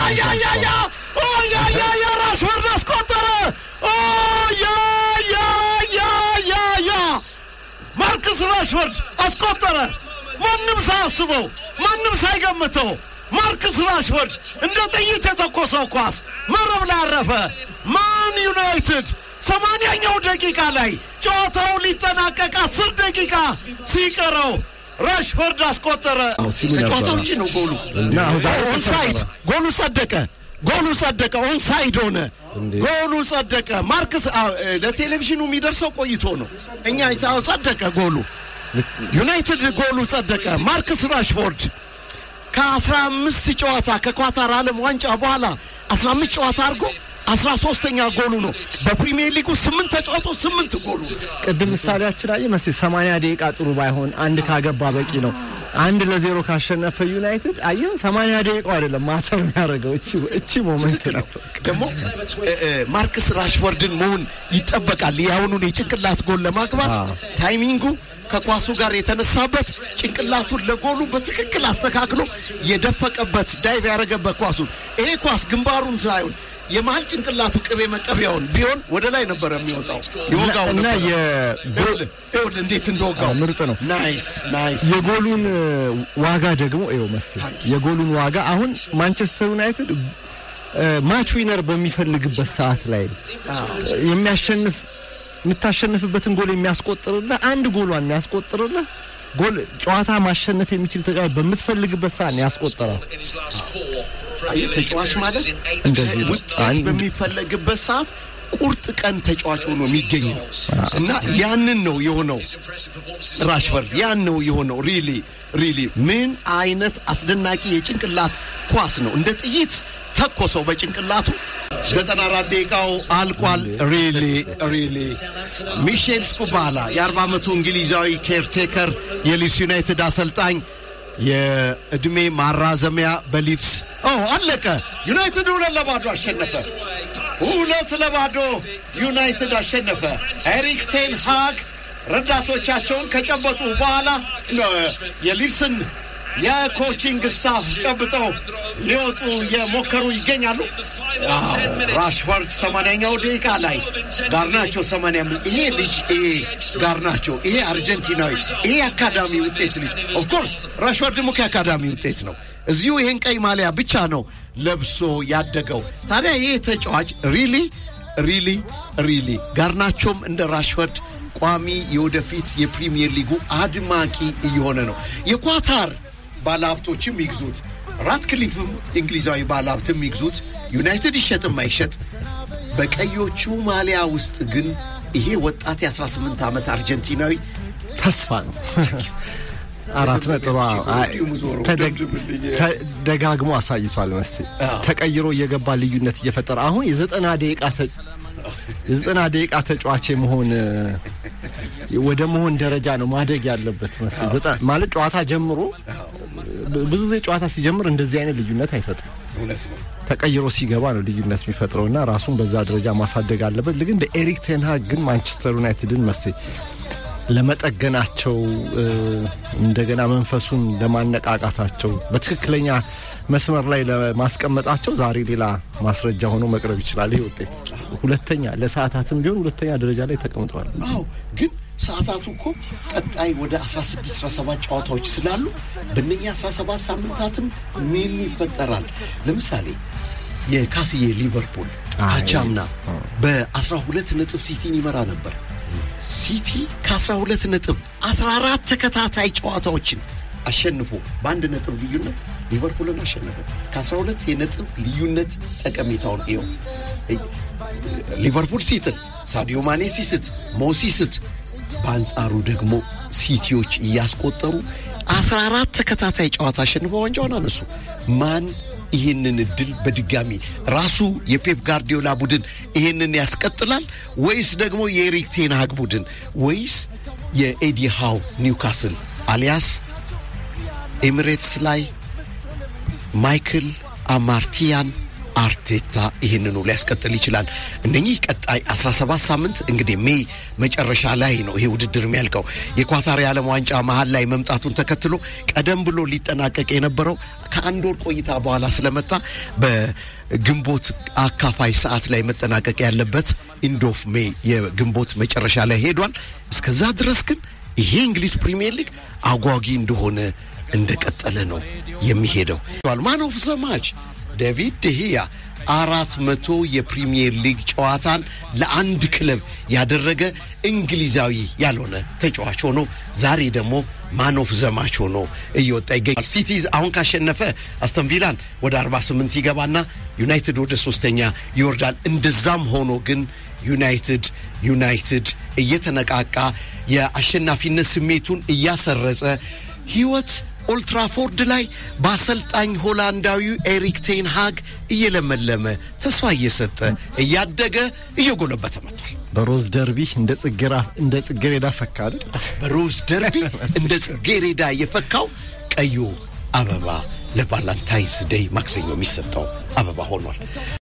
ያ ኦ ያ ያ ያ ራሽፎርድ አስቆጠረ። ኦ ያ ያ ያ ያ ያ ማርክስ ራሽፎርድ አስቆጠረ። ማንም ሳያስበው ማንም ሳይገምተው ማርክስ ራሽፎርድ እንደ ጥይት የተኮሰው ኳስ መረብ ላይ አረፈ። ማን ዩናይትድ ሰማንያኛው ደቂቃ ላይ ጨዋታው ሊጠናቀቅ አስር ደቂቃ ሲቀረው ራሽፎርድ አስቆጠረ። ሲሉ ነበር። ከጨዋታው ውጭ ነው ጎሉ። እና አሁን ዛሬ ኦንሳይድ ጎሉ ጸደቀ። ጎሉ ጸደቀ። ኦንሳይድ ሆነ። እንዴ? ጎሉ ጸደቀ። ማርክስ አ፣ እ፣ ለቴሌቪዥኑ የሚደርሰው ቆይቶ ነው። እኛ አይታው ጸደቀ ጎሉ። ዩናይትድ ጎሉ ጸደቀ። ማርክስ ራሽፎርድ ከአስራ አምስት ጨዋታ ከኳታር ዓለም ዋንጫ በኋላ አስራ አምስት ጨዋታ አድርጎ አስራ ሶስተኛ ጎሉ ነው። በፕሪሚየር ሊጉ ስምንት ተጫዋቶ ስምንት ጎሉ ቅድም ምሳሌያችን አየህ መሰለኝ ሰማንያ ደቂቃ ጥሩ ባይሆን አንድ ካገባ በቂ ነው። አንድ ለዜሮ ካሸነፈ ዩናይትድ አየህ ሰማንያ ደቂቃው አይደለም ማተር የሚያደርገው እቺ እቺ ሞመንት ነው። ደግሞ እ፣ እ፣ ማርክስ ራሽፎርድን መሆን ይጠበቃል። የአሁኑን የጭንቅላት ጎል ለማግባት አዎ። ታይሚንጉ ከኳሱ ጋር የተነሳበት ጭንቅላቱን ለጎሉ በትክክል አስተካክሎ የደፈቀበት ዳይቭ ያደረገበት ኳሱን ይሄ ኳስ ግንባሩን ሳይሆን የመሀል ጭንቅላቱ ቅቤ መቀቢያውን ቢሆን ወደ ላይ ነበረ የሚወጣው ይወጋው እና ነበረ። የጎል ይኸውልህ ይኸውልህ እንዴት እንደወጋው አዎ፣ ምርጥ ነው። ናይስ ናይስ የጎሉን እ, ዋጋ ደግሞ ይኸው መሰለኝ የጎሉን ዋጋ አሁን ማንቸስተር ዩናይትድ እ, ማች ዊነር በሚፈልግበት ሰዓት ላይ የሚያሸንፍ የምታሸንፍበትን ጎል የሚያስቆጥርልህ አንድ ጎሏን የሚያስቆጥርልህ ጎል ጨዋታ ማሸነፍ የሚችል ተጫዋች በምትፈልግበት ሰዓት ነው ያስቆጠራል። አየህ ተጫዋች ማለት እንደዚህ ነው። ውጤት አንድ- በሚፈለግበት ሰዓት ቁርጥ ቀን ተጫዋች ሆኖ የሚገኝ ነው እና ያንን ነው የሆነው ራሽፈርድ ያን ነው የሆነው ሪሊ ሪሊ ምን አይነት አስደናቂ የጭንቅላት ኳስ ነው እንደ ጥይት ተኮሰው በጭንቅላቱ ዘጠና አራት ደቂቃው አልቋል ሪሊ ሪሊ ሚሼል ስኩባላ የአርባ ዓመቱ እንግሊዛዊ ኬርቴከር የሊድስ ዩናይትድ አሰልጣኝ የእድሜ ማራዘሚያ በሊድስ ኦ አለቀ ዩናይትድ ሁለት ለባዶ አሸነፈ ሁለት ለባዶ ዩናይትድ አሸነፈ ኤሪክ ቴን ሃግ ረዳቶቻቸውን ከጨበጡ በኋላ ነው የሊድስን የኮቺንግ ስታፍ ጨብጠው ሊወጡ የሞከሩ ይገኛሉ። አዎ፣ ራሽፎርድ ሰማንያኛው ደቂቃ ላይ ጋርናቸው ሰማንያ አምስት ይሄ ልጅ ይሄ ጋርናቸው ይሄ አርጀንቲናዊ ይሄ አካዳሚ ውጤት ልጅ ኦፍኮርስ ራሽፎርድም እኮ የአካዳሚ ውጤት ነው። እዚሁ ይሄን ቀይ ማሊያ ብቻ ነው ለብሶ ያደገው። ታዲያ ይሄ ተጫዋች ሪሊ ሪሊ ሪሊ ጋርናቸውም እንደ ራሽፎርድ ቋሚ የወደፊት የፕሪሚየር ሊጉ አድማቂ እየሆነ ነው። የኳታር ባለሀብቶችም ይግዙት፣ ራትክሊፍም እንግሊዛዊ ባለሀብትም ይግዙት፣ ዩናይትድ ይሸጥም አይሸጥ፣ በቀዮቹ ማሊያ ውስጥ ግን ይሄ ወጣት የ18 ዓመት አርጀንቲናዊ ተስፋ ነው። አራት ነጥብ አዎ። አይ፣ ተደግ- ተ- ደጋግሞ አሳይቷል መሰለኝ አዎ። ተቀይሮ እየገባ ልዩነት እየፈጠረ አሁን የዘጠና ደቂቃ ተ- የዘጠና ደቂቃ ተጫዋች መሆን ወደ መሆን ደረጃ ነው ማደግ ያለበት መሰለኝ። ዘጠና- ማለት ጨዋታ ጀምሮ ብ- ብዙ ጊዜ ጨዋታ ሲጀምር እንደዚህ አይነት ልዩነት አይፈጥርም። እውነት ነው። ተቀይሮ ሲገባ ነው ልዩነት የሚፈጥረው እና ራሱን በዛ ደረጃ ማሳደግ አለበት። ግን እንደ ኤሪክ ቴንሃግ ግን ማንቸስተር ዩናይትድን መሰለኝ ለመጠገናቸው እ፣ እንደገና መንፈሱን ለማነቃቃታቸው በትክክለኛ መስመር ላይ ለማስቀመጣቸው ዛሬ ሌላ ማስረጃ ሆኖ መቅረብ ይችላል። ይህ ውጤት ሁለተኛ ለሰዓታትም ቢሆን ሁለተኛ ደረጃ ላይ ተቀምጠዋል። አዎ ግን ሰዓታቱ እኮ ቀጣይ ወደ 16 17 ጨዋታዎች ስላሉ በእነኛ 17 ሳምንታትም ምን ይፈጠራል? ለምሳሌ የካስዬ ሊቨርፑል አይ፣ አቻምና በ12 ነጥብ ሲቲን ይመራ ነበር። ሲቲ ከ12 ነጥብ 14 ተከታታይ ጨዋታዎችን አሸንፎ በአንድ ነጥብ ልዩነት ሊቨርፑልን አሸነፈ። ከ12 የነጥብ ልዩነት ጠቀሜታውን ይኸው ሊቨርፑል ሲጥል ሳዲዮ ማኔ ሲስት ሞ ሲስት በአንጻሩ ደግሞ ሲቲዎች እያስቆጠሩ 14 ተከታታይ ጨዋታ አሸንፈው ዋንጫውን አነሱ። ማን ይህንን እድል በድጋሚ ራሱ የፔፕ ጋርዲዮላ ቡድን ይህንን ያስቀጥላል ወይስ ደግሞ የኤሪክ ቴንሃግ ቡድን ወይስ የኤዲ ሃው ኒውካስል አሊያስ ኤሚሬትስ ላይ ማይክል አማርቲያን አርቴታ ይህንኑ ሊያስቀጥል ይችላል። እነኚህ ቀጣይ 17 ሳምንት እንግዲህ ሜይ መጨረሻ ላይ ነው ይሄ ውድድር የሚያልቀው። የኳታር የዓለም ዋንጫ መሀል ላይ መምጣቱን ተከትሎ ቀደም ብሎ ሊጠናቀቅ የነበረው ከአንድ ወር ቆይታ በኋላ ስለመጣ በግንቦት አካፋይ ሰዓት ላይ መጠናቀቅ ያለበት ኢንዶፍ ሜይ የግንቦት መጨረሻ ላይ ሄዷል። እስከዛ ድረስ ግን ይሄ እንግሊዝ ፕሪሚየር ሊግ አጓጊ እንደሆነ እንደቀጠለ ነው የሚሄደው። ማን ኦፍ ዘ ማች ዴቪድ ደሂያ አራት መቶ የፕሪሚየር ሊግ ጨዋታን ለአንድ ክለብ ያደረገ እንግሊዛዊ ያልሆነ ተጫዋች ሆኖ ዛሬ ደግሞ ማን ኦፍ ዘማች ሆኖ እየወጣ ይገኛል። ሲቲዝ አሁን ካሸነፈ አስተን ቪላን ወደ 48 ይገባና ዩናይትድ ወደ ሶስተኛ ይወርዳል። እንደዛም ሆኖ ግን ዩናይትድ ዩናይትድ እየተነቃቃ የአሸናፊነት ስሜቱን እያሰረጸ ህይወት ኦልትራፎርድ ላይ በአሰልጣኝ ሆላንዳዊው ኤሪክ ቴን ሃግ እየለመለመ ተስፋ እየሰጠ እያደገ እየጎለበተ መጥቷል። በሮዝ ደርቢ እንደ ጽጌሬዳ ፈካ አይደል? በሮዝ ደርቢ እንደ ጽጌሬዳ የፈካው ቀዩ አበባ ለቫላንታይንስ ዴይ ማክሰኞ የሚሰጠው አበባ ሆኗል።